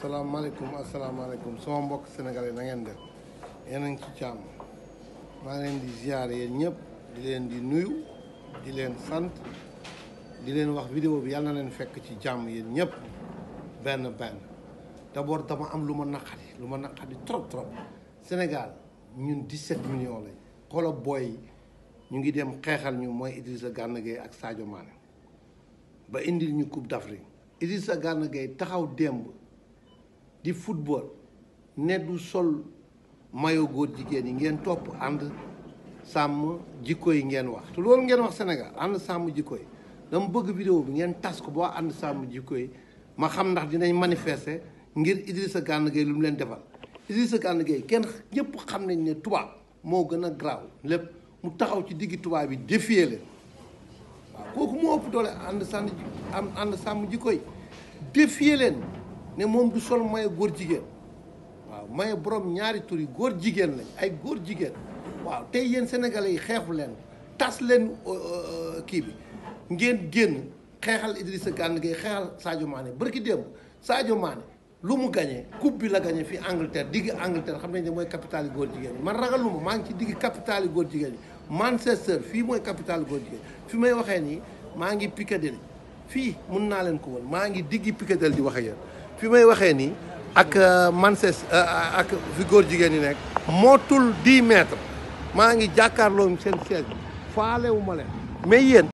asalaamaaleykum asalaamaaleykum sama mbokk sénégalais na ngeen def yéen a ngi ci jàmm maa ngi leen di ziar yéen ñëpp di leen di nuyu di leen sant di leen wax vidéo bi yàlla na leen fekk ci jàmm yéen ñëpp benn benn d'abord dama am lu ma naqari lu ma naqari trop trop Sénégal ñun 17 millions lañ xoola booy ñu ngi dem xeexal ñu mooy Idrissa Gana Gueye ak Sadio Mané ba indil ñu Coupe d'Afrique Idrissa Gana Gueye taxaw démb di football ne du sol mayo góor jigéen yi ngeen topp ànd sàmm jikko yi ngeen wax te loolu ngeen wax Sénégal ànd sàmm jikko yi dama bëgg vidéo bi ngeen tas ko boo ànd sàmm jikko yi ma xam ndax dinañ manifester ngir Idrissa Gana Gueye lu mu leen defal Idrissa Gana Gueye kenn ñëpp xam nañ ne tubaab moo gën a garaaw lépp mu taxaw ci diggi tubaab yi défier leen waaw kooku moo ëpp doole ànd sànni am ànd sàmm jikko yi défier leen ne moom du sol maye góor jigéen waaw maye borom ñaari tur yi góor jigéen lañ ay góor jigéen waaw tey yéen sénégalais yi xeexu leen tas leen kii bi ngeen génn xeexal Idrissa Gana Gueye xeexal Sadio Mané barki démb Sadio Mané lu mu gagné coupe bi la gagné fii Angleterre digg Angleterre xam nañ ne mooy capitale góor jigéen ñi man ragaluma maa ngi ci digg capitale góor jigéen ñi Manchester fii mooy capitale góor jigéen fi may waxee nii maa ngi Piccadilly fii mun naa leen ko woon maa ngi diggi Piccadilly di wax ak yéen fi may waxee nii ak Manchester ak fi góor jigéen ñi nekk mootul 10 mètres maa ngi jàkkaarloo seen siège bi faalewu ma leen mais yéen